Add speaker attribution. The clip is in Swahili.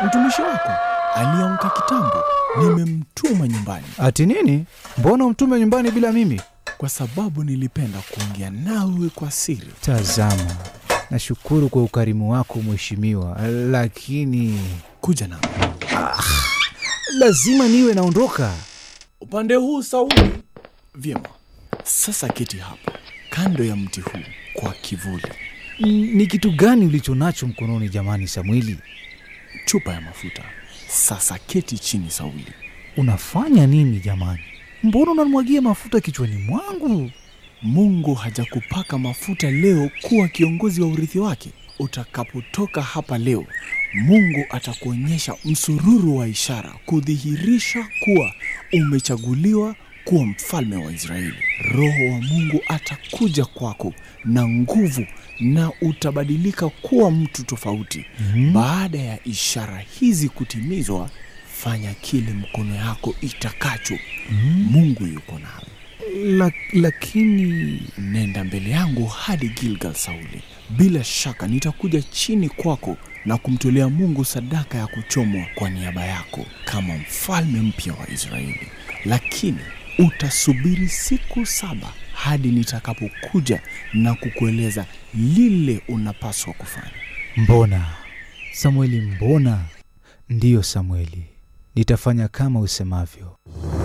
Speaker 1: mtumishi wako aliamka kitambo, nimemtuma nyumbani
Speaker 2: Ati nini? Mbona umtume nyumbani bila mimi?
Speaker 1: kwa sababu nilipenda kuongea nawe kwa siri.
Speaker 2: Tazama, nashukuru kwa ukarimu wako mheshimiwa, lakini
Speaker 1: Kuja nami
Speaker 2: lazima niwe naondoka.
Speaker 1: upande huu, Sauli. Vyema, sasa keti hapa kando ya mti huu kwa kivuli.
Speaker 2: N- Ni kitu gani ulicho nacho mkononi jamani, Samweli?
Speaker 1: Chupa ya mafuta. Sasa keti chini, Sauli.
Speaker 2: Unafanya nini jamani? Mbona unamwagia mafuta kichwani mwangu?
Speaker 1: Mungu hajakupaka mafuta leo kuwa kiongozi wa urithi wake. Utakapotoka hapa leo, Mungu atakuonyesha msururu wa ishara kudhihirisha kuwa umechaguliwa kuwa mfalme wa Israeli. Roho wa Mungu atakuja kwako na nguvu na utabadilika kuwa mtu tofauti. Baada ya ishara hizi kutimizwa, fanya kile mkono yako itakacho. Mungu yuko nawe.
Speaker 2: La, lakini
Speaker 1: Nenda mbele yangu hadi Gilgal, Sauli. Bila shaka nitakuja chini kwako na kumtolea Mungu sadaka ya kuchomwa kwa niaba yako kama mfalme mpya wa Israeli. Lakini utasubiri siku saba hadi nitakapokuja na kukueleza lile unapaswa kufanya.
Speaker 2: mbona Samweli, mbona? Ndiyo Samweli, nitafanya kama usemavyo.